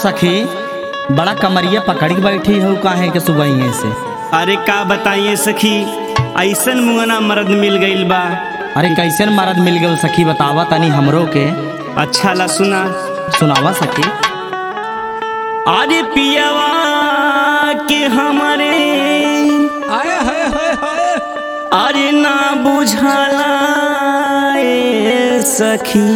सखी बड़ा कमरिया पकड़ के बैठी हो काहे के सुबह से अरे का बताइए सखी ऐसन मुंगना मर्द मिल गईल बा अरे कैसन मर्द मिल गए सखी बतावा तनी हमरो के अच्छा ला सुना सुनावा सखी अरे पियावा के हमारे आए हाय हाय हाय अरे ना बुझाला ए सखी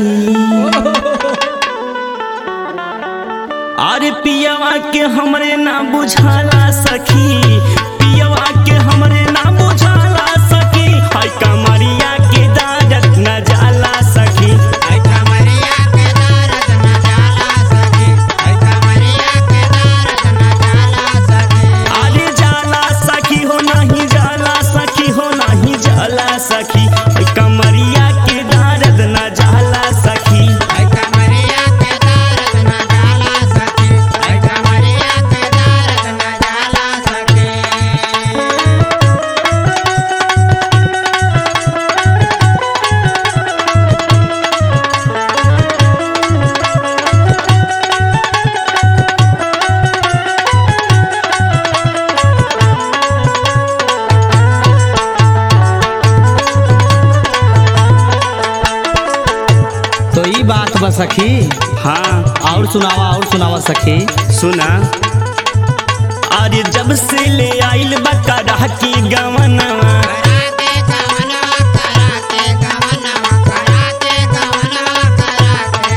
अरे पियावा के हमरे ना बुझाला सखी पियावा के हमरे ना बुझाला सखी हाय कमरिया के दारत न जाला सखी आई कमरिया के दर्द न जाला सके आई कमरिया के दर्द न जाला सके अरे जाला सखी हो नहीं जाला सखी हो नहीं जाला सखी हाय कमरिया के दारत न जाला सखी आई कमरिया के दर्द न जाला सके आई कमरिया के दर्द न जाला सके तो ई बात बा सखी हाँ और सुनावा और सुनावा सखी सुना अरे जब से ले आइल बकरा की गवनवा कराते गवनवा कराते गवनवा कराते गवनवा कराते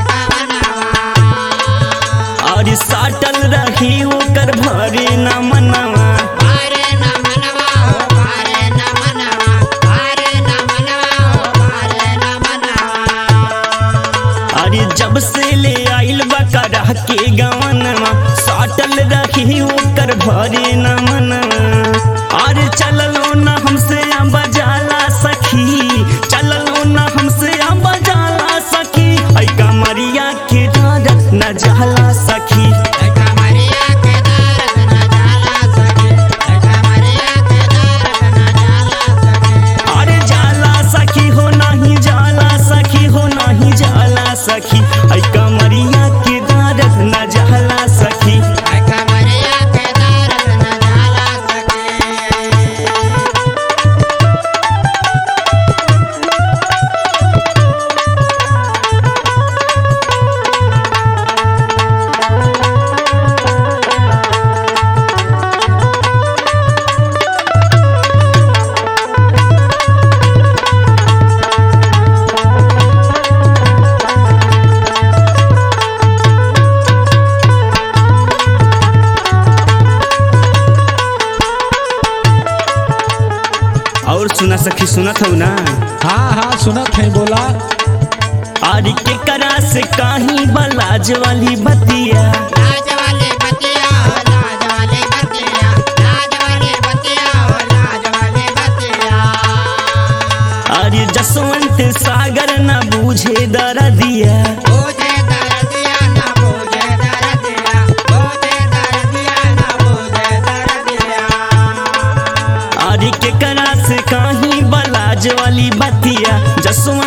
गवनवा अरे साटल रही ओकर भरे न मनवा भारे न मनवा हो भारे न मनवा भारे न मनवा हो भारे न मनवा अरे जब से ले आइल बकरा के गवनवा साटल रही ओकर भरे न मनवा अरे चललो न हमसे अम्बा जाला सखी चललो न हमसे अम्बा जाला सखी ऐ कमरिया के डारत न जाला सखी आई कमरिया के दर्द न जाला सके आई कमरिया के दर्द न जाला सके अरे जाला सखी हो नहीं जाला सखी हो नहीं जाला सखी ऐ कमरिया के दारत न जाला सखी आई कमरिया के दर्द न जाला सके और सुना सखी सुनत हो ना हाँ हाँ सुनत है बोला अरे के करा से काही बलाज वाली बतिया लाज वाले बतिया हो लाज वाले बतिया लाज वाले बतिया हो लाज वाले बतिया अरे जसवंत सागर न बूझे दरदिया बोझे दर्दिया ना बोझे दर्दिया बोझे दर्दिया ना बोझे दर्दिया अरे के करा से काही बलाज वाली बतिया जसवंत